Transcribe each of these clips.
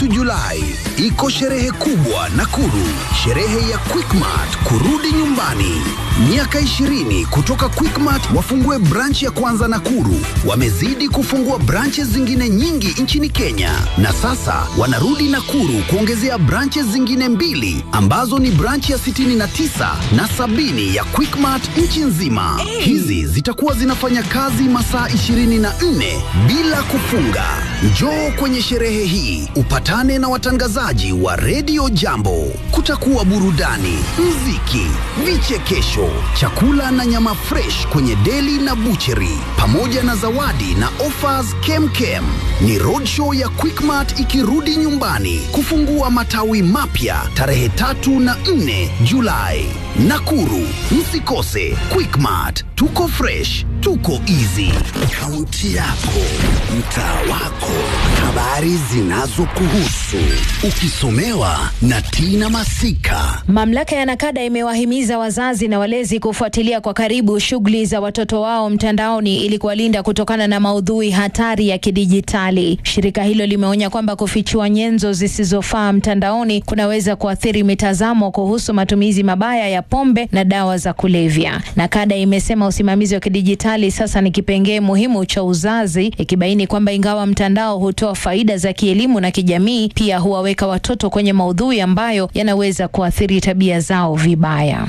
tatu Julai iko sherehe kubwa Nakuru, sherehe ya Quickmart kurudi nyumbani. Miaka 20 kutoka Quickmart wafungue branch ya kwanza Nakuru. Wamezidi kufungua branches zingine nyingi nchini Kenya, na sasa wanarudi Nakuru kuongezea branches zingine mbili ambazo ni branch ya 69 na sabini ya Quickmart nchi nzima. Hizi zitakuwa zinafanya kazi masaa 24 bila kufunga. Njoo kwenye sherehe hii upatane na watangazaji wa redio Jambo. Kutakuwa burudani, mziki, vichekesho, chakula na nyama fresh kwenye deli na bucheri, pamoja na zawadi na offers kemkem. Ni roadshow ya Quickmart ikirudi nyumbani kufungua matawi mapya tarehe tatu na nne Julai Nakuru. Msikose Quickmart, tuko fresh, tuko easy. Kaunti yako, mtaa wako, habari zinazokuhusu, ukisomewa na Tina Masika. Mamlaka ya Nakada imewahimiza wazazi na walezi kufuatilia kwa karibu shughuli za watoto wao mtandaoni ili kuwalinda kutokana na maudhui hatari ya kidijitali. Shirika hilo limeonya kwamba kufichua nyenzo zisizofaa mtandaoni kunaweza kuathiri mitazamo kuhusu matumizi mabaya ya pombe na dawa za kulevya. Nakada imesema usimamizi wa kidijitali sasa ni kipengee muhimu cha uzazi, ikibaini kwamba ingawa mtandao hutoa faida za kielimu na kijamii, pia huwaweka watoto kwenye maudhui ambayo yanaweza kuathiri tabia zao vibaya.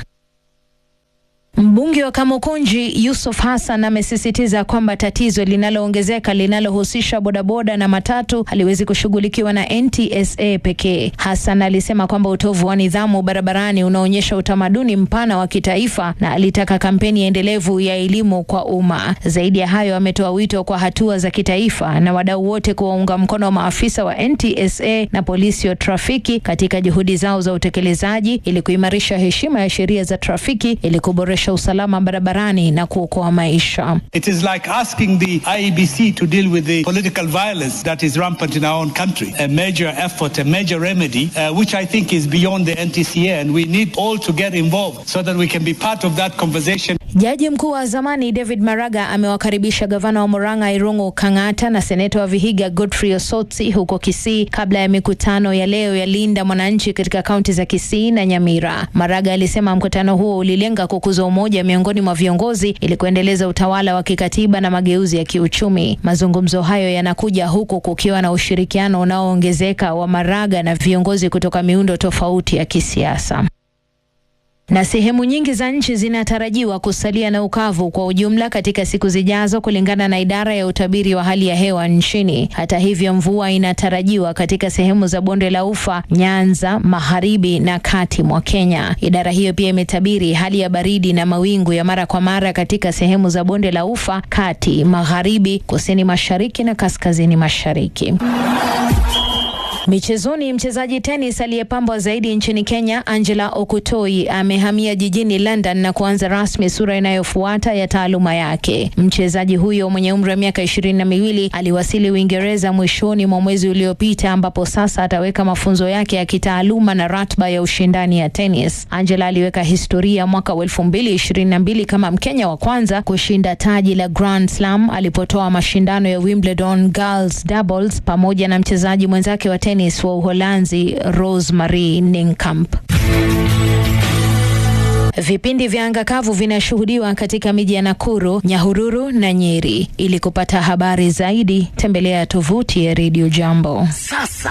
Mbunge wa Kamukunji Yusuf Hassan amesisitiza kwamba tatizo linaloongezeka linalohusisha bodaboda na matatu haliwezi kushughulikiwa na NTSA pekee. Hassan alisema kwamba utovu wa nidhamu barabarani unaonyesha utamaduni mpana wa kitaifa na alitaka kampeni endelevu ya elimu kwa umma. Zaidi ya hayo, ametoa wito kwa hatua za kitaifa na wadau wote kuwaunga mkono maafisa wa NTSA na polisi wa trafiki katika juhudi zao za utekelezaji ili kuimarisha heshima ya sheria za trafiki ili kuboresha usalama barabarani na kuokoa maisha. It is like asking the IEBC to deal with the political violence that is rampant in our own country. A major effort, a major remedy, uh, which I think is beyond the NTCA, and we need all to get involved so that we can be part of that conversation. Jaji mkuu wa zamani David Maraga amewakaribisha gavana wa Murang'a Irungu Kang'ata na seneta wa Vihiga Godfrey Osotsi huko Kisii kabla ya mikutano ya leo ya Linda Mwananchi katika kaunti za Kisii na Nyamira. Maraga alisema mkutano huo ulilenga kukuza umoja miongoni mwa viongozi ili kuendeleza utawala wa kikatiba na mageuzi ya kiuchumi. Mazungumzo hayo yanakuja huku kukiwa na ushirikiano unaoongezeka wa Maraga na viongozi kutoka miundo tofauti ya kisiasa na sehemu nyingi za nchi zinatarajiwa kusalia na ukavu kwa ujumla katika siku zijazo, kulingana na idara ya utabiri wa hali ya hewa nchini. Hata hivyo, mvua inatarajiwa katika sehemu za bonde la Ufa, Nyanza, magharibi na kati mwa Kenya. Idara hiyo pia imetabiri hali ya baridi na mawingu ya mara kwa mara katika sehemu za bonde la Ufa, kati, magharibi, kusini mashariki na kaskazini mashariki. Michezoni, mchezaji tenis aliyepambwa zaidi nchini Kenya Angela Okutoi amehamia jijini London na kuanza rasmi sura inayofuata ya taaluma yake. Mchezaji huyo mwenye umri wa miaka ishirini na miwili aliwasili Uingereza mwishoni mwa mwezi uliopita, ambapo sasa ataweka mafunzo yake ya kitaaluma na ratiba ya ushindani ya tenis. Angela aliweka historia mwaka wa elfu mbili ishirini na mbili kama Mkenya wa kwanza kushinda taji la Grand Slam alipotoa mashindano ya Wimbledon Girls Doubles pamoja na mchezaji mwenzake wa tenis wa Uholanzi Rosemary Ninkamp. Vipindi vya anga kavu vinashuhudiwa katika miji ya Nakuru, Nyahururu na Nyeri. Ili kupata habari zaidi, tembelea tovuti ya Radio Jambo. Sasa